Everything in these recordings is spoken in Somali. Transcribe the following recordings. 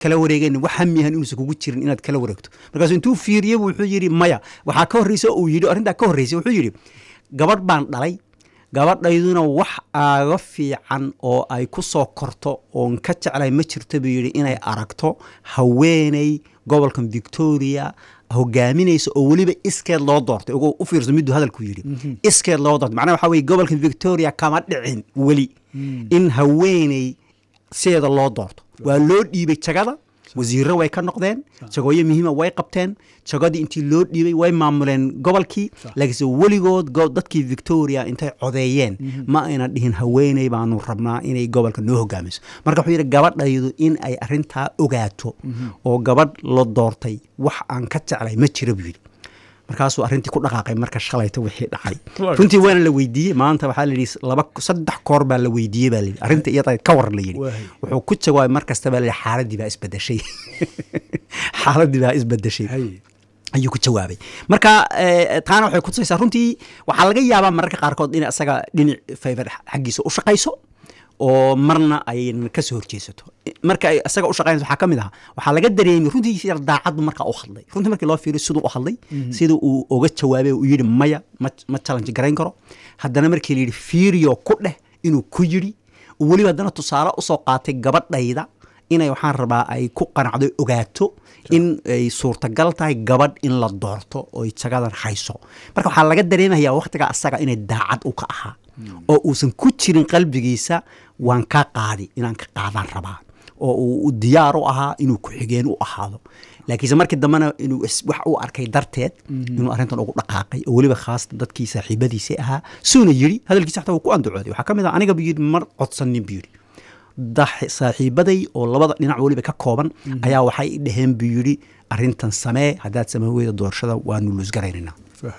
kala wareegeen wax hamiyahan inuusan kugu jirin inaad kala wareegto markaasuu intuu fiiriyey wuxuu yidhi maya waxaa ka horreysa uu yidhi arrintaa ka horreysay wuxuu yidhi gabadh baan dhalay gabadhayduna wax aaga fiican oo ay ku soo korto oon ka jeclay ma jirto buu yidhi inay aragto haweeney gobolkan victoria hogaaminaysa oo weliba iskeed loo doortay ugu u fiirso miduu hadalku yidhi iskeed loo doortay macnaha waxaa weye gobolkan victoria kama dhicin weli in haweeney sideeda loo doorto waa loo dhiibay jagada wasiirro way ka noqdeen jagooyo muhiima way qabteen jagadii intii loo dhiibay way maamuleen gobolkii laakiinse weligood dadkii victoria intay codeeyeen ma ayna dhihin haweeney baanu rabnaa inay gobolka noo hogaamiso marka wuxuu yidhi gabadhaydu in ay arintaa ogaato oo gabadh la doortay wax aan ka jeclay ma jira buu yidhi markaasuu arrintii ku dhaqaaqay marka shalayta wixii dhacay runtii waana la weydiiyey maanta waxaa la yidhi laba saddex koor baa la weydiiyey baa layidhi arrinta iyada ka war la yidhi wuxuu ku jawaabay mar kasta baa la yidhi xaaladdii baa isbedeshay xaaladdii baa isbedeshay ayuu ku jawaabay marka taana waxay kutusaysaa runtii waxaa laga yaabaa mararka qaarkood in isaga dhinac favor xaggiisa u shaqayso oo marna ayna ka soo horjeesato marka ay isaga u shaqaynayso waxaa ka mid aha waxaa laga dareemay runtii yar daacaddu markaa u hadlay runtii markii loo fiiriyo siduu u hadlay sida uu uga jawaabay uu yidhi maya ma ma challenge garayn karo haddana markii la yidhi fiiriyo ku dheh inuu ku yidhi weliba haddana tusaale usoo qaatay gabadhayda inay waxaan rabaa ay ku qanacdo ogaato in ay suurtagal tahay gabadh in la doorto oy jagadan hayso marka waxaa laga dareemayaa wakhtigaa asaga inay daacad u ka ahaa oo uusan ku jirin qalbigiisa waan kaa qaadi inaan ka qaadaan rabaa oo uu diyaar u ahaa inuu ku-xigeen u ahaado laakiinse markii dambena inuu wax u arkay darteed inuu arrintan ugu dhaqaaqay oo weliba khaasatan dadkii saaxiibadiisii ahaa suuna yidhi hadalkiisa xataa wuu ku andacooday waxaa ka mid ah aniga buu yidhi mar codsanin buu yidhi saaxiibaday oo labada dhinac weliba ka kooban ayaa waxay dhaheen buu yidhi arrintan samee haddaad samee weyda doorashada waanu luusgaraynayna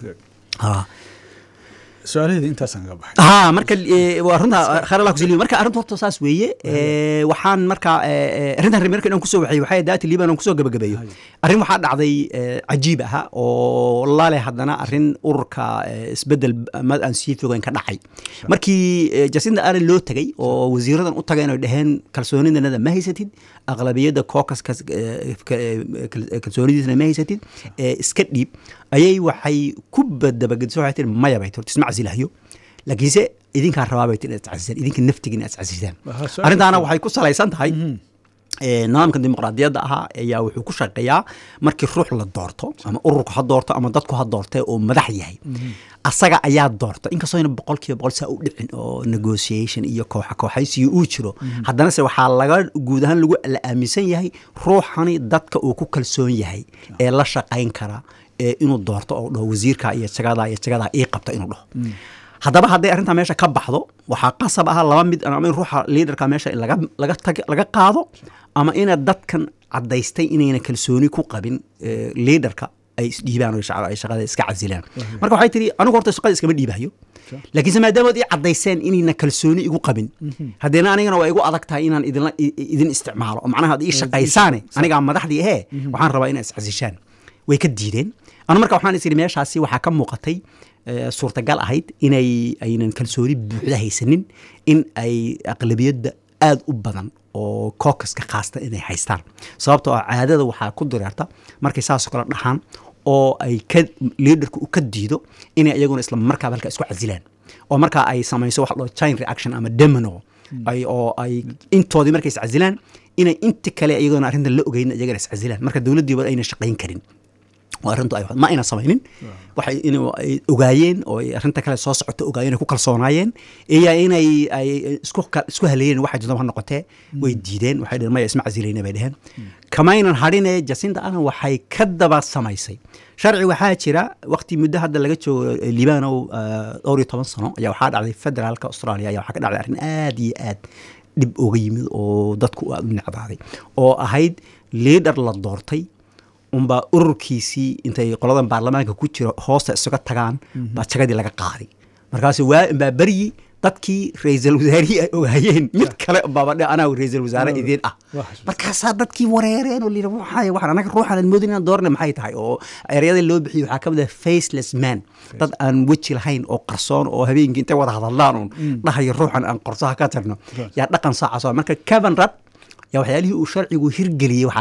su-aalaheeda intaasaan ka baxay ha marka waa runta khayr allah kusaliyo marka arrinta horta saas weeye waxaan marka arrintan remerka inaan kusoo waxay waxay daati liban aan kusoo gabagabeeyo arrin waxaa dhacday cajiib aha oo lale haddana arrin ururka isbedel mad aan sii fogeyn ka dhacay markii jasinda allen loo tegay oo wasiiradan u tagay inay dhaheen kalsoonidanada ma haysatid aqlabiyadda caucaska kalsoonidiisana ma haysatid iska dhiib ayay waxay ku badabagediso waxay tiri maya bay tirti isma casilahyo laakiinse idinkaa rabaa bay tiri inaad iscasisaan idinka naftiga inaad iscasisaan arrintaana waxay ku salaysan tahay nidaamka dimuqraadiyadda ahaa ayaa wuxuu ku shaqeeyaa markii ruux la doorto ama ururku ha doorto ama dadku ha doorte oo madax yahay asaga ayaa doorta inkastoo ina boqol kiiba boqol saa u dhicin oo negotiation iyo kooxa kooxaysiyo uu jiro haddana se waxaa laga guud ahaan lagu la aaminsan yahay ruuxani dadka uu ku kalsoon yahay ee la shaqayn kara ee inuu doorto oo dhaho wasiirka iyo jagadaa iyo jagadaa ii qabta inuu dhaho haddaba hadday arrintaa meesha ka baxdo waxaa qasab aha laba mid ama in ruuxa liidarka meesha laga laga tag laga qaado ama ina dadkan caddaystay inayna kalsooni ku qabin liidarka ay isdhiibaan oo ay shaqada iska casilaan marka waxay tihi anigu horta shaqada iskama dhiibayo laakiinse maadaamaad ii caddayseen inayna kalsooni igu qabin haddeena anigana waa igu adag tahay inaan idinla idin isticmaalo oo macnaha ad ii shaqaysaane anigaa madaxdii ahee waxaan rabaa inaad iscasishaan way ka diideen anu marka waxaan is idhi meeshaasi waxaa ka muuqatay suurtagal ahayd inay aynan kalsooni buuxda haysanin in ay aqlabiyadda aada u badan oo kookaska khaasta inay haystaan sababtoo ah caadada waxaa ku direerta markay saasoo kale dhahaan oo ay ka liidarku u ka diido inay iyaguna isla markaaba halka isku casilaan oo markaa ay samayso waxa loo chain reaction ama domino ay oo ay intoodii markay iscasilaan inay inta kale iyagona arrintan la ogeyn iyagana iscasilaan marka dowladdiiba ayna shaqayn karin arrintu ay ma ayna samaynin waxay in ay ogaayeen oo ay arrinta kale soo socoto ogaayeen ay ku kalsoonaayeen iyo inay ay isku isku haleeyeen waxa jirta ha noqotee way diideen waxay dhaheen maya isma casilayna bay dhaheen kamaynan hadhine jacinta allen waxay ka daba samaysay sharci waxaa jira waqti muddo hadda laga joogo libaanow dhowr iyo toban sano ayaa waxaa dhacday federaalka australia ayaa waxaa ka dhacday arrin aad iyo aad dhib oga yimid oo dadku aad u necdaaday oo ahayd liidar la doortay unbaa ururkiisii intay qoladan baarlamaanka ku jiro hoosta isaga tagaan baa jagadii laga qaaday markaasu waa inbaa beryi dadkii ra-iisal wasaarihii ay ogaayeen mid kale baabadhe anaa ra-iisal wasaare idiin ah markaasaa dadkii wareereen oo layidhi waxay waxaan anaga ruuxan aan moodin inaan doorna maxay tahay oo eryada loo bixiyo waxaa ka mid ah faceless man dad aan weji lahayn oo qarsoon oo habeenkii intay wada hadallaan uun dhahayo ruuxan aan qorsaha ka tagno yaa dhaqan saacaas marka kevin rudd yaa waxyaalihii uu sharcigu hirgeliyey waxaa